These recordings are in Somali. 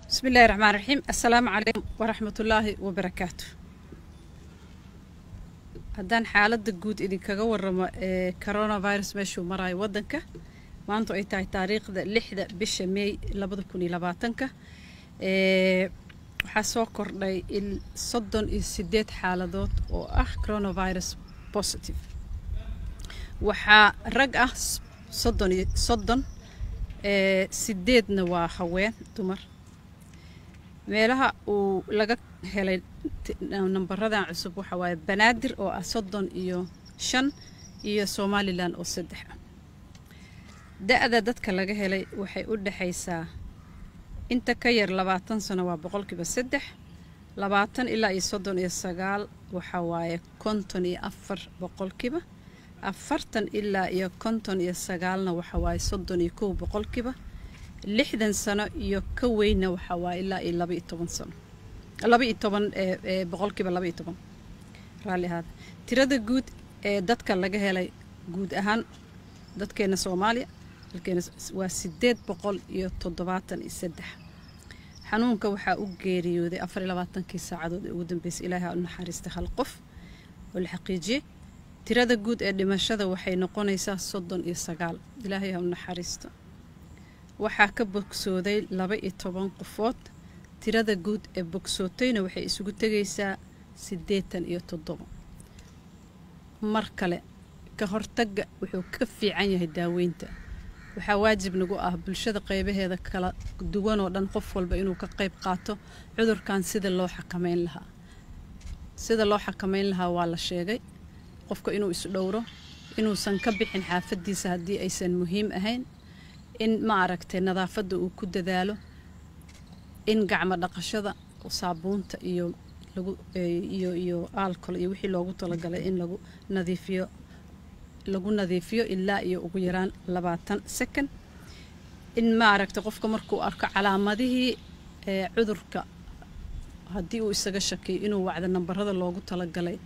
bismi illaahi raxmaan raxiim assalaamu calaykum waraxmatullaahi wabarakaatu haddaan xaaladda guud idinkaga waramo ee coronavirus meeshuu marayo waddanka maanta ay tahay taariikhda lixda bisha meey labada kun iyo labaatanka waxaa soo kordhay il soddon iyo sideed xaaladood oo ah coronavirus positive waxaa rag ah soddon iyo soddon sideedna waa haween dumar meelaha uu laga helay nambaradan cusub waxa waaye banaadir oo ah soddon iyo shan iyo somalilan oo saddex ah da-da dadka laga helay waxay u dhexaysaa inta ka yar labaatan sano waa boqolkiiba saddex labaatan ilaa iyo soddon iyo sagaal waxa waaye konton iyo afar boqolkiiba afartan ilaa iyo konton iyo sagaalna waxa waaye soddon iyo kow boqolkiiba lixdan sano iyo ka weynna waxa waaye ilaa iyo laba iyo toban sano laba iyo toban boqolkiiba laba iyo toban raalli ahaada tirada guud ee dadka laga helay guud ahaan dadkeena soomaaliya dalkeena waa sideed boqol iyo toddobaatan iyo saddex xanuunka waxaa u geeriyooday afar iyo labaatankii saacadood ee ugu dambeysay ilaahay u naxariista hal qof oo la xaqiijiyey tirada guud ee dhimashada waxay noqonaysaa soddon iyo sagaal ilaahay ha u naxariisto waxaa ka bogsooday laba iyo toban qofood tirada guud ee bogsootayna waxay isugu tegaysaa siddeetan iyo toddobo mar kale ka hortagga wuxuu ka fiican yahay daaweynta waxaa waajib nagu ah bulshada qeybaheeda kala duwan oo dhan qof walba inuu ka qayb qaato cudurkan sida loo xakameyn lahaa sida loo xakameyn lahaa waa la sheegay qofka inuu isdhowro inuusan ka bixin xaafadiisa haddii aysan muhiim ahayn in ma aragtay nadaafadda uu ku dadaalo in gacmo dhaqashada saabuunta iyo lagu iyo iyo alcol iyo wixii loogu talagalay in lagu nadiifiyo lagu nadiifiyo ilaa iyo ugu yaraan labaatan second in ma aragtay qofka markuu arko calaamadihii cudurka haddii uu isaga shakiyo inuu wacdo nambarada loogu talagalay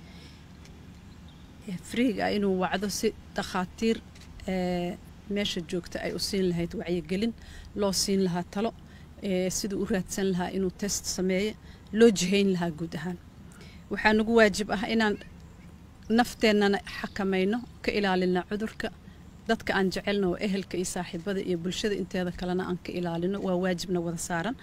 friiga ah inuu wacdo si dhakhaatiir meesha joogta ay u siin lahayd wacyigelin loo siin lahaa talo siduu u raadsan lahaa inuu test sameeyo loo jihayn lahaa guud ahaan waxaa nagu waajib ah inaan nafteennana xakamayno ka ilaalina cudurka dadka aan jecelno oo ehelka iyo saaxiibada iyo bulshada inteeda kalena aan ka ilaalino waa waajibna wada saaran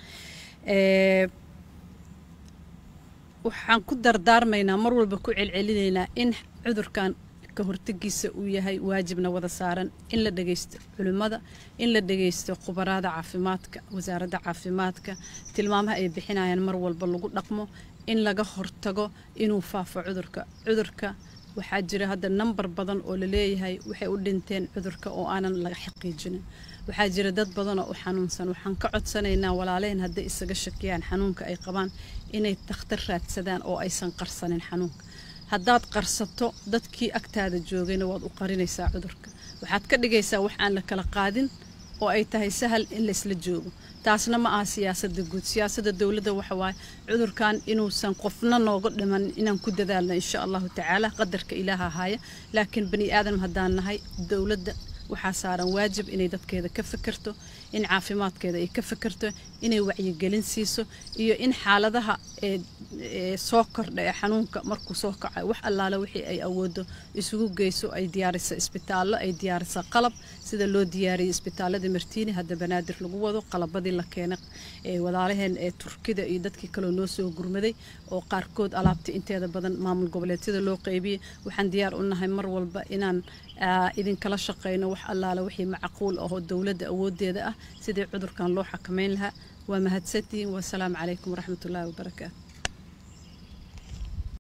waxaan ku dardaarmaynaa mar walba ku celcelinaynaa in cudurkan ka hortagiisa uu yahay waajibna wada saaran in la dhagaysto culimmada in la dhagaysto khubaraada caafimaadka wasaaradda caafimaadka tilmaamaha ay bixinayaan mar walba lagu dhaqmo in laga hortago inuu faafo cudurka cudurka waxaa jira hadda nambar badan oo laleeyahay waxay u dhinteen cudurka oo aanan laga xaqiijinin waxaa jira dad badanoo u xanuunsan waxaan ka codsanaynaa walaalehen hadday isaga shakiyaan xanuunka ay qabaan inay dakhtar raadsadaan oo aysan qarsanin xanuunka haddaad qarsato dadkii agtaada joogayna waad u qarinaysaa cudurka waxaad ka dhigaysaa wax aan la kala qaadin oo ay tahay sahal in laysla joogo taasna ma aha siyaasadda guud siyaasadda dowladda waxa waaye cudurkan inuusan qofna nooga dhiman inaan ku dadaalno insha allahu tacaala qadarka ilaaha haya laakiin bani aadam haddaan nahay dowladda waxaa saaran waajib inay dadkeeda ka fikirto in caafimaadkeeda ay ka fikirto inay wacyigelin siiso iyo in xaaladaha ee soo kordha ee xanuunka markuu soo kaca wax allaale wixii ay awoodo isugu geyso ay diyaarisa isbitaallo ay diyaarisa qalab sida loo diyaariyey isbitaalladii martiini hadda banaadir lagu wado qalabadii la keenay ee walaalaheen ee turkida iyo dadkii kaloo noo soo gurmaday oo qaarkood alaabta inteeda badan maamul goboleedyada loo qeybiyey waxaan diyaar u nahay mar walba inaan idinkala shaqeyno wax allaale wixii macquul ahoo dowladda awoodeeda ah sidii cudurkan loo xakameyn lahaa waa mahadsantihiin wasalaamu calaykum waraxmatullaahi wabarakaatu